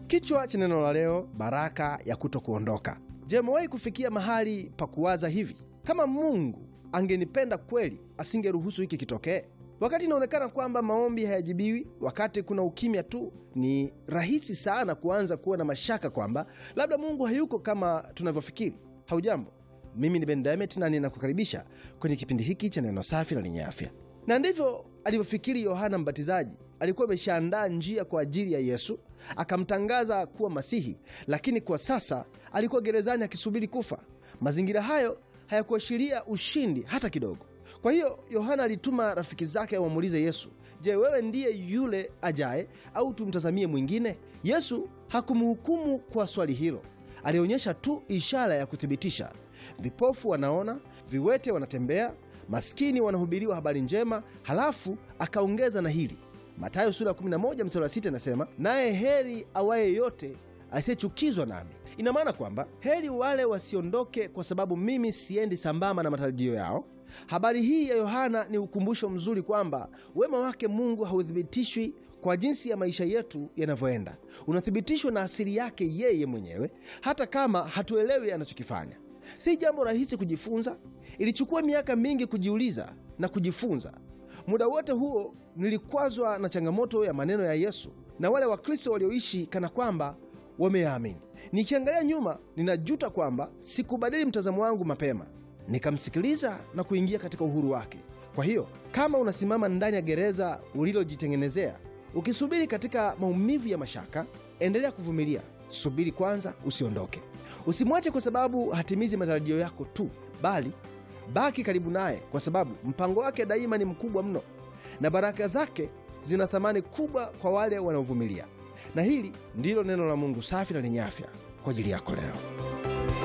Kichwa cha neno la leo, baraka ya kuto kuondoka. Je, umewahi kufikia mahali pa kuwaza hivi, kama Mungu angenipenda kweli, asingeruhusu hiki kitokee? Wakati inaonekana kwamba maombi hayajibiwi, wakati kuna ukimya tu, ni rahisi sana kuanza kuwa na mashaka kwamba labda Mungu hayuko kama tunavyofikiri. Haujambo, mimi ni Ben Demet na ninakukaribisha kwenye kipindi hiki cha neno safi na lenye afya. Na ndivyo alivyofikiri Yohana Mbatizaji. Alikuwa ameshaandaa njia kwa ajili ya Yesu, akamtangaza kuwa Masihi, lakini kwa sasa alikuwa gerezani akisubiri kufa. Mazingira hayo hayakuashiria ushindi hata kidogo. Kwa hiyo Yohana alituma rafiki zake wamuulize Yesu, je, wewe ndiye yule ajaye au tumtazamie mwingine? Yesu hakumhukumu kwa swali hilo, alionyesha tu ishara ya kuthibitisha. Vipofu wanaona, viwete wanatembea, maskini wanahubiriwa habari njema. Halafu akaongeza na hili, Mathayo sura ya 11 mstari wa 6 inasema, naye heri awaye yote asiyechukizwa nami. Ina maana kwamba heri wale wasiondoke kwa sababu mimi siendi sambamba na matarajio yao. Habari hii ya Yohana ni ukumbusho mzuri kwamba wema wake Mungu hauthibitishwi kwa jinsi ya maisha yetu yanavyoenda, unathibitishwa na asili yake yeye mwenyewe, hata kama hatuelewi anachokifanya. Si jambo rahisi kujifunza. Ilichukua miaka mingi kujiuliza na kujifunza. Muda wote huo nilikwazwa na changamoto ya maneno ya Yesu na wale Wakristo walioishi kana kwamba wameyaamini. Nikiangalia nyuma, ninajuta kwamba sikubadili mtazamo wangu mapema, nikamsikiliza na kuingia katika uhuru wake. Kwa hiyo kama unasimama ndani ya gereza ulilojitengenezea ukisubiri katika maumivu ya mashaka, endelea kuvumilia. Subiri kwanza, usiondoke. Usimwache kwa sababu hatimizi matarajio yako tu, bali baki karibu naye, kwa sababu mpango wake daima ni mkubwa mno na baraka zake zina thamani kubwa kwa wale wanaovumilia. Na hili ndilo neno la Mungu safi na lenye afya kwa ajili yako leo.